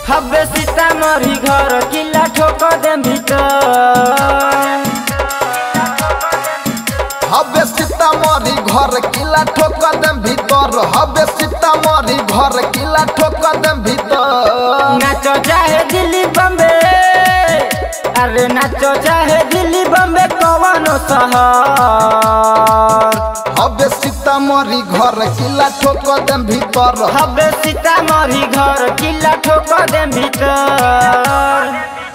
हबे सीतामढ़ी घर किला ठोक देम भीतर हबे सीतामढ़ी घर किला ठोक देम भीतर हबे सीतामढ़ी घर किला ठोक देम भीतर नाचो चाहे दिल्ली बम्बे अरे नाचो चाहे दिल्ली बम्बे कवनो शहर हबे सीतामढ़ी घर किला ठोक देम भीतर हबे सीतामढ़ी घर किला ठोक देम भीतर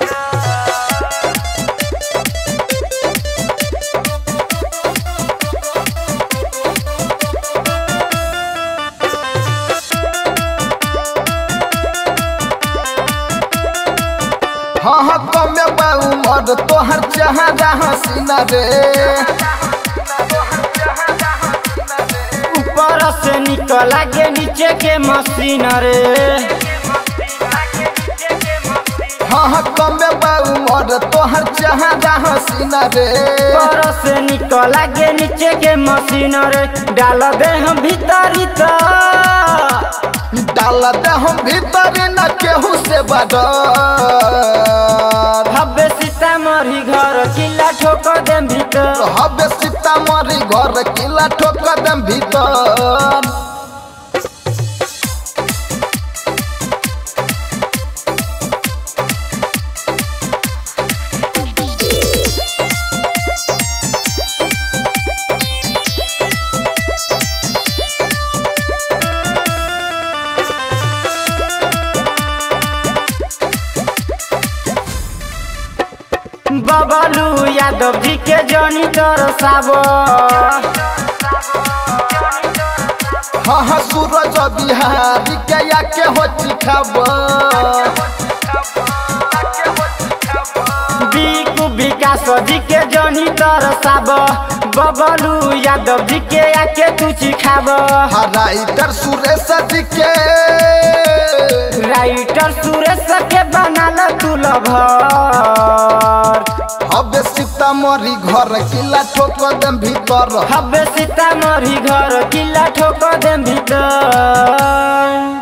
हाँ हाँ कमे बा उमर तोहर चेहरा हसीना रे ऊपर से निकल आगे नीचे के मशीन रे हाँ हाँ कमे बा उमर तोहर चेहरा हसीना रे ऊपर से निकल आगे नीचे के मशीन रे डाल दे हम भीतरी तो डाल दे हम भीतर न केहू से बडर हबे सीतामढ़ी घर किला ठोक देम भीतर हबे सीतामढ़ी घर किला ठोक देम भीतर बबलू यादव जी के जनी तरसाबो हाँ हाँ सूरज बिहारी के या के हो चिखाब बीकू विकास जी के जनी तरसाबो बबलू यादव जी के आके तू चिखाबो राइटर सुरेश जी के राइटर सुरेश के बनाल तू लभर हबे सीतामढ़ी घर किला ठोक देम भीतर हबे सीतामढ़ी घर किला ठोक देम भीतर